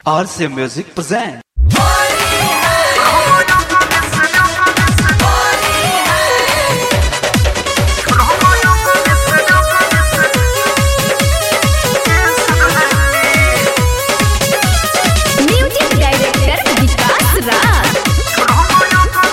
RC Music present. Music director Vikas Raj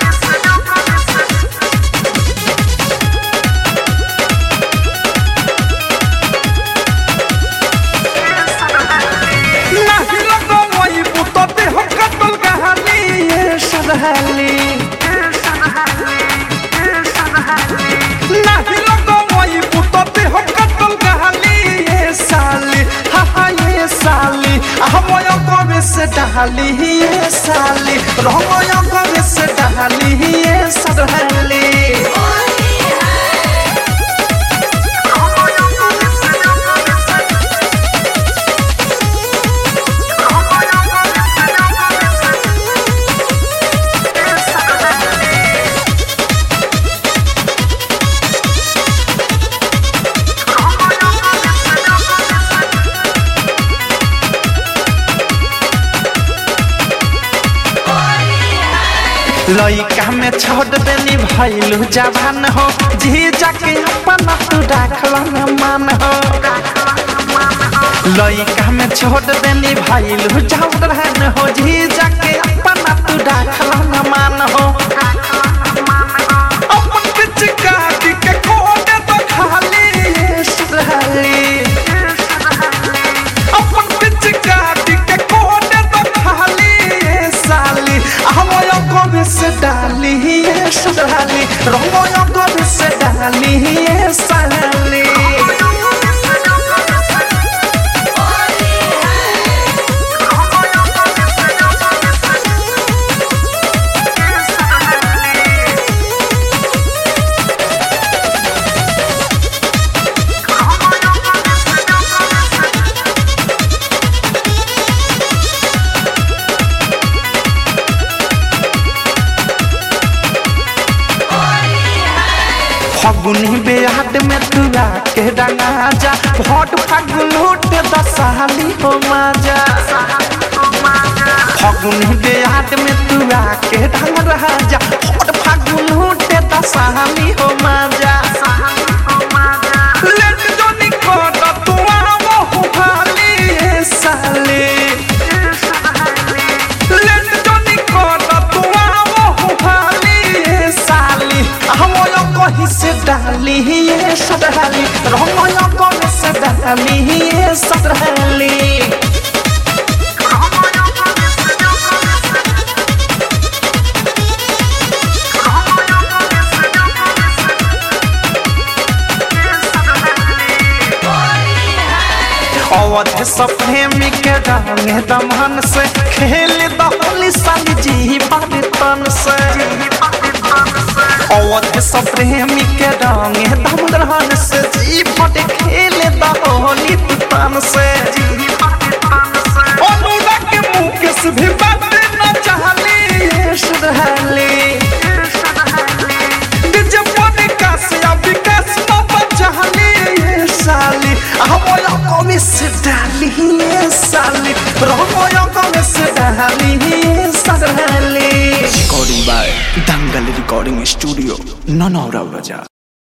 नाही लगवई बुतते हम कतल कहानी ये सदहली नाही लगवई बुतते हम कतल कहानी ये साली हा हा ये साली हमय कबे से डहाली ये साली रहमय कबे से डहाली ये सदहली लइका में छोड़ देनी भैलू जवान हो जी जाके अपन तू राखल न मान हो लइका में छोड़ देनी भैलू जवान हो जी जाके अपन तू राखल न मान हो अपन पिच काटी के कोने तो खाली ये सुधाली अपन पिच काटी के कोने तो खाली ये साली हमय कबे से डाली ये सुधाली रमय कबे से डाली ये साली फगुनी बेहाट में तुरा के डंगा जा भोट फागुन लूट दसाली हो माजा फगुनी बेहाट में तुरा के डंगा जा भोट फागुन लूट दसाली हो माजा लेट जो निकोट तू आवो हो भाली ए साली लेट जो निकोट तू आवो हो भाली ए साली हमय कहि से डाली ये सदहली रमय कहि से डाली ये सदहली अवध सप्रेमी के रंग दमन से खेल दहली साली जी बाबे तन से अवध सप्रेमी के रंग दमन से जी बड़े खेल दहली तन से अनुराग के मुकेश भी बात न चाहली ये सुधरली डीजे पने कासिया विकास न बचाली ये साली हमय कमी से डाली ये साली रहमय कमी से डाली ये साली Recording by Dangal Recording Studio, Nanaura Bazaar.